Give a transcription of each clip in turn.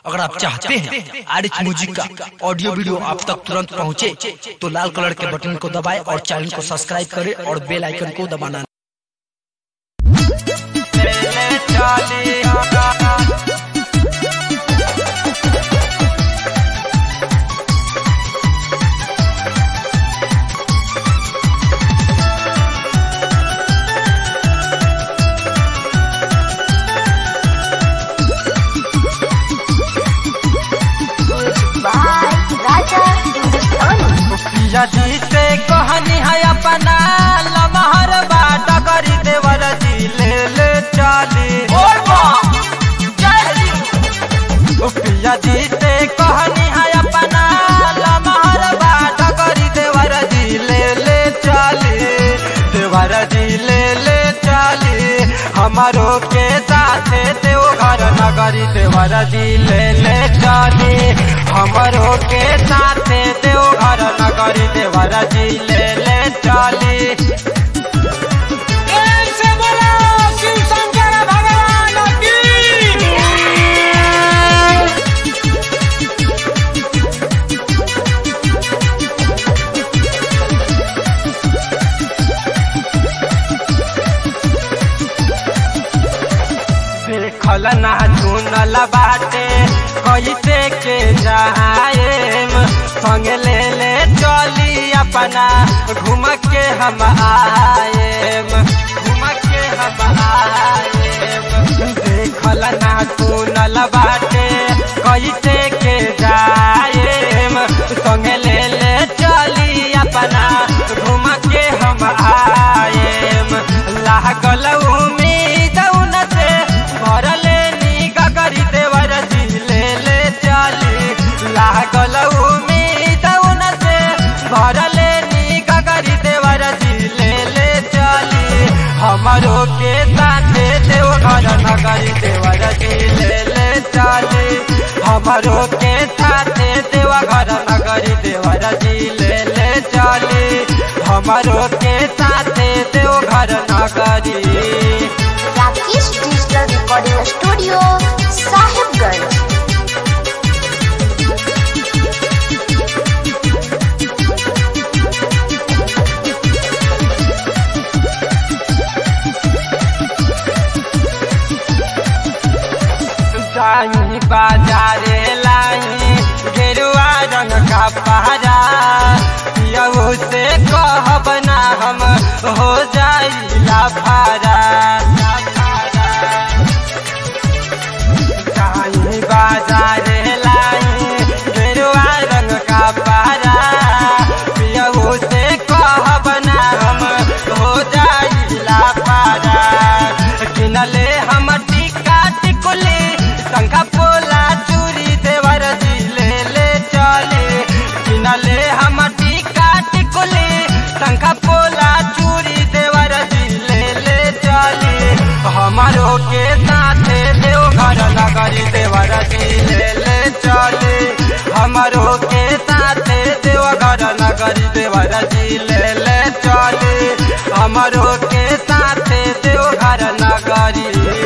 अगर आप चाहते हैं आर एच म्यूजिक का ऑडियो वीडियो आप तक तुरंत पहुंचे, तो लाल कलर के बटन को दबाएं और चैनल को सब्सक्राइब करें और बेल आइकन को दबाना राजा हिंदुस्तानी यदि से कहनी है अपना लमहर बाट करी देवर जी ले ले चाली यदि से कहनी है अपना लमहर बाट करी देवर जी ले ले चाली देवर जी ले ले चाली हमारो के साथे देव घर नगरी देवर जी ले ले चाली हमारो के साथे देव घर नगरी देवर जी ले ले चाली देखल ना चुनल बाटे कैसे के जाएम संग ले ले चली अपना घूम के हम आएम घूम के हम आएम देखल ना चुनल बाटे कैसे के जाएम संग ले ले चली अपना घूम के हम आएम लागल उम्मीद उन से भरले निगा करी देवर जी ले ले चाली लागल उम्मीद उन से भरले निगा करी देवर जी ले ले चाली हमारो के साथे देव घर नगरी देवर जी ले ले चाली हमारो के साथे देव घर नगरी देवर जी ले ले चाली हमारो के साथे देव घर नगरी Rakesh digital recording studio Sahibganj जाई बाजारे लाई गेरुआ रंग का पहरा यहू से कहब ना हम हो जाई लाफारा जाई बाजारे लाई गेरुआ रंग का पहरा यहू से कहब ना हम हो जाई लाफारा किनले हम टिका टिकुली शंखा पोला चूरी देवर जी ले ले चले किनले हम टिका टिकुली शंखा पोला चूरी देवर जी ले ले चले हमारो के साथे देव घर नगरी देवर जी ले ले चले हमारो के साथे देव घर नगरी देवर जी ले ले चले हमारो के साथे देव घर नगरी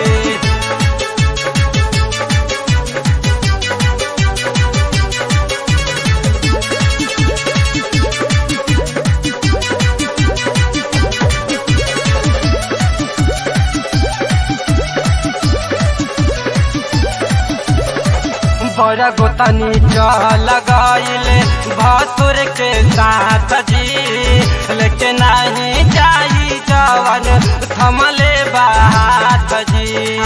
बड़ा गोतनी चल गईले भसुर के साथ जी लेकिन नहीं जाई जवन थमले बात जी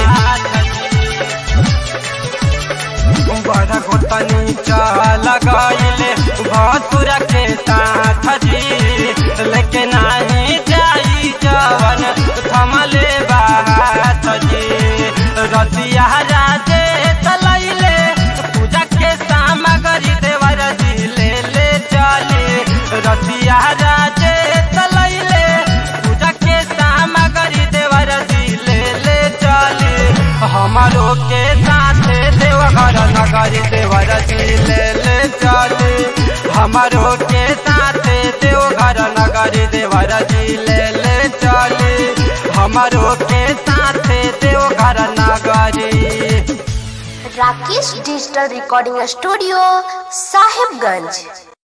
बड़ा गोतनी चल गईले भसुर के साथ जी लेकिन नहीं जाई जवन थमले बात जी रतिया राजे तलैले पूजा के सामग्री देवर जी ले ले चले रतिया राजे तलैले पूजा के सामग्री देवर जी ले ले चले हमारो के साथे देव घर नगरी देवर जी ले ले चले हमारो के साथे देव घर नगरी देवर जी ले ले चले हमारो के साथे देव घर नगरी Rakesh digital recording studio Sahibganj